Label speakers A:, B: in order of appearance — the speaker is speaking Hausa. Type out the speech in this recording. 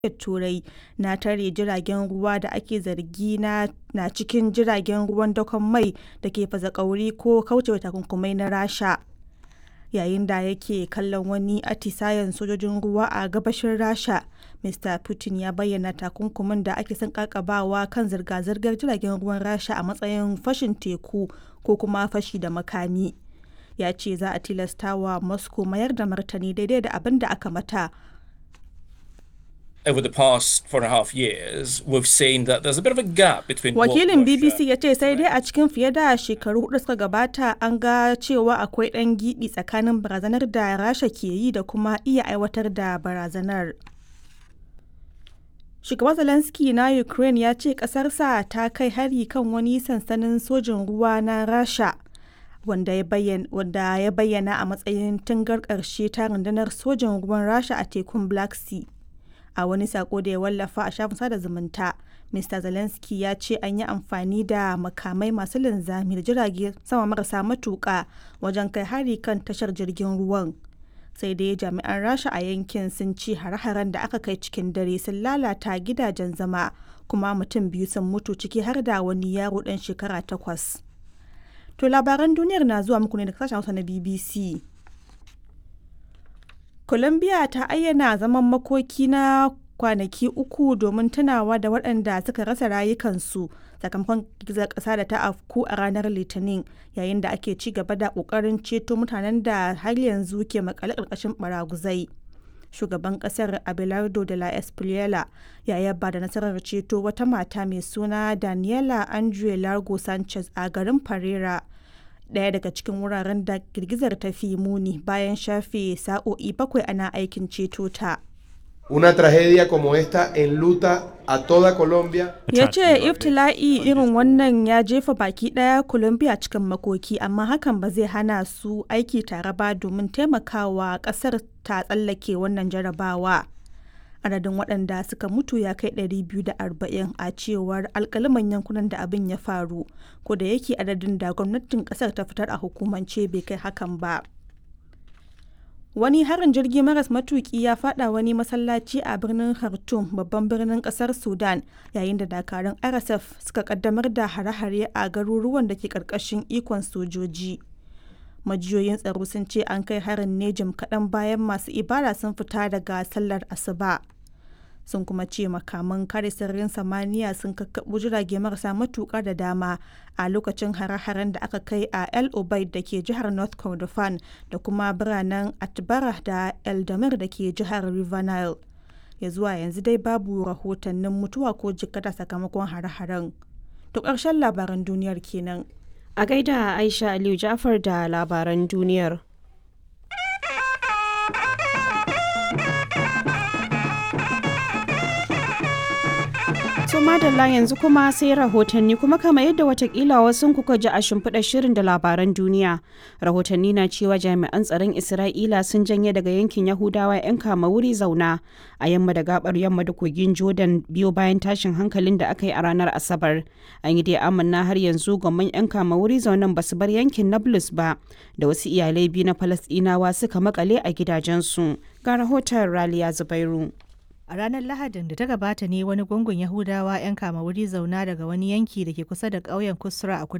A: tarayyar Turai na tare jiragen ruwa da ake zargi na cikin jiragen ruwan dakon mai da ke fasa-ƙauri ko kaucewa takunkumai na Rasha, yayin da yake kallon wani atisayen sojojin ruwa a gabashin Rasha, Mr Putin ya bayyana takunkumin da ake son ƙaƙabawa kan zirga-zirgar jiragen ruwan Rasha a matsayin fashin teku ko kuma fashi da makami. Ya ce za a tilastawa Moscow mayar da martani daidai da abin da aka mata.
B: over the past four and a half years, we've seen that there's a bit of a gap between
A: Wakilin BBC ya ce sai dai a cikin fiye da shekaru hudu suka gabata an ga cewa akwai ɗan gibi tsakanin barazanar da Rasha ke yi da kuma iya aiwatar da barazanar. Shugaban Zelensky na Ukraine ya ce ƙasarsa ta kai hari kan wani sansanin sojin ruwa na Rasha. Wanda ya bayyana a matsayin tungar ƙarshe ta rundunar sojin ruwan Rasha a tekun Black Sea. a wani sako da ya wallafa a shafin sada zumunta mr zelensky ya ce an yi amfani da makamai masu linzami da jirage sama marasa matuƙa wajen kai hari kan tashar jirgin ruwan sai dai jami'an rasha a yankin sun ce hare-haren da aka kai cikin dare sun lalata gidajen zama kuma mutum biyu sun mutu ciki har da wani yaro ɗan shekara takwas to labaran duniyar na zuwa muku ne da sashen hausa na bbc Colombia ta ayyana zaman makoki na kwanaki uku domin tunawa da waɗanda suka rasa rayukansu sakamakon girgizar ƙasa da ta afku a ranar Litinin yayin da ake ci gaba da ƙoƙarin ceto mutanen da har yanzu ke makale ƙarƙashin baraguzai. Shugaban ƙasar Abelardo de la Espriella ya yaba da nasarar ceto wata mata mai suna Daniela Andre Largo Sanchez a garin Pereira. daya daga cikin wuraren da girgizar ta fi muni bayan shafe sa'o'i bakwai ana aikin ceto ta.
C: Una tragedia como esta enluta a toda Colombia.
A: Ya ce iftila'i irin wannan ya jefa baki daya Colombia cikin makoki amma hakan ba zai hana su aiki tare ba domin taimakawa kasar ta tsallake wannan jarabawa. adadin waɗanda suka mutu ya kai 240 a cewar alkaliman yankunan da abin ya faru ko da yake adadin da gwamnatin ƙasar ta fitar a hukumance bai kai hakan ba wani harin jirgi maras matuki ya fada wani masallaci a birnin khartoum babban birnin kasar sudan yayin da dakarun rsf suka kaddamar da hare-hare a garuruwan da ke karkashin ikon sojoji majiyoyin tsaro sun ce an kai harin ne jim kaɗan bayan masu ibada sun fita daga sallar asuba sun kuma ce makaman kare sararin samaniya sun kakkaɓo jirage marasa matuƙa da dama a lokacin hare-haren da aka kai a el obaid da ke jihar north kordofan da kuma biranen atbara da eldamir da ke jihar river nile ya zuwa yanzu dai babu rahotannin mutuwa ko jikkata sakamakon hare-haren to ƙarshen labaran duniyar kenan
D: A gaida Aisha Aliyu Jafar da labaran duniyar. To madalla yanzu kuma sai rahotanni kuma kama yadda watakila wasu kuka ji a shimfiɗar shirin da labaran duniya. Rahotanni na cewa jami'an tsaron Isra'ila sun janye daga yankin Yahudawa 'yan kama wuri zauna a yamma da gabar yamma da kogin Jordan biyo bayan tashin hankalin da aka yi a ranar Asabar. An yi dai amanna har yanzu gwamman 'yan kama wuri zaunan ba su bar yankin Nablus ba da wasu iyalai biyu na Falasɗinawa suka makale a gidajensu. Ga rahoton Raliya Zubairu.
E: A ranar Lahadin da ta gabata ne wani gungun Yahudawa 'yan kama wuri zauna daga wani yanki da ke kusa da ƙauyen Kusra a